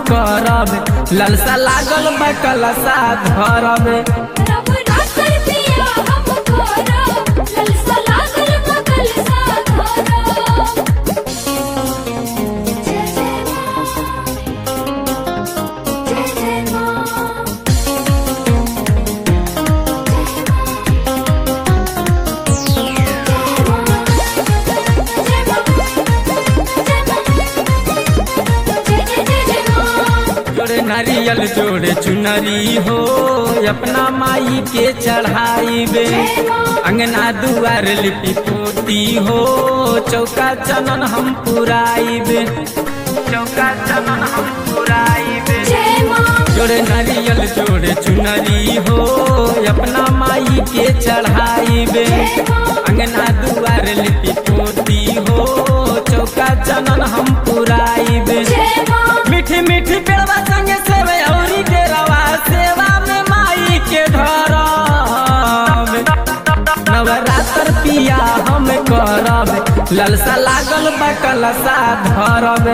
करब ललसा लागल बा कलसा धरब नवरात्र पिया हम करब ललसा लागल बा कलसा धरब जय जय माँ जय जय माँ जोड़े नारियल जोड़े चुनरी हो अपना माई के चढ़ाई बे अंगना दुआर लिपि पोती हो चौका चनन हम पुराई बे चौका चनन हम पुराई बे जोड़े नारियल जोड़े चुनरी हो अपना माई के चढ़ाई बे अंगना दुआर लिपि पोती हो चौका चनन हम पुराई बे मीठी मीठी पेड़वा संगे सेवे औरी के रवा सेवा में माई के धरब नवरात्र पिया हम करब ललसा लागल बा कलसा धरब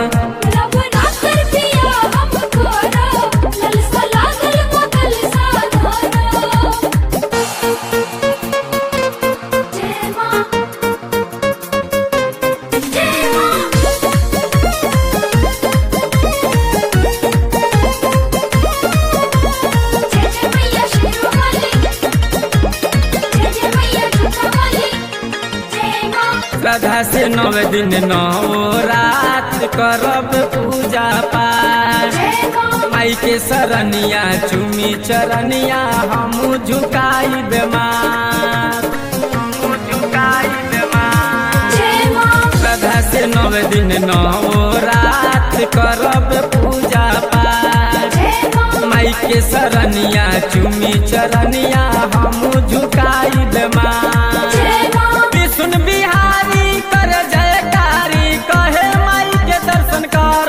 श्रद्धा से नव दिन नौ रात करब पूजा पाठ माई के सरनिया चुमी चरनिया हम झुकाई बेमार हम झुकाई बेमार श्रद्धा से नव दिन नौ रात करब पूजा पाठ माई के सरनिया चुमी चरनिया हम झुकाई बेमार सुन बिहारी कर जयकारी कहे माई के दर्शन कर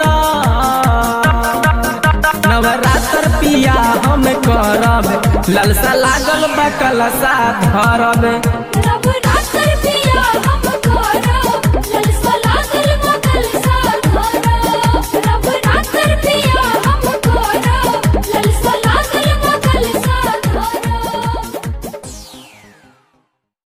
नवरात्र पिया हम करब ललसा लागल बा कलसा धरब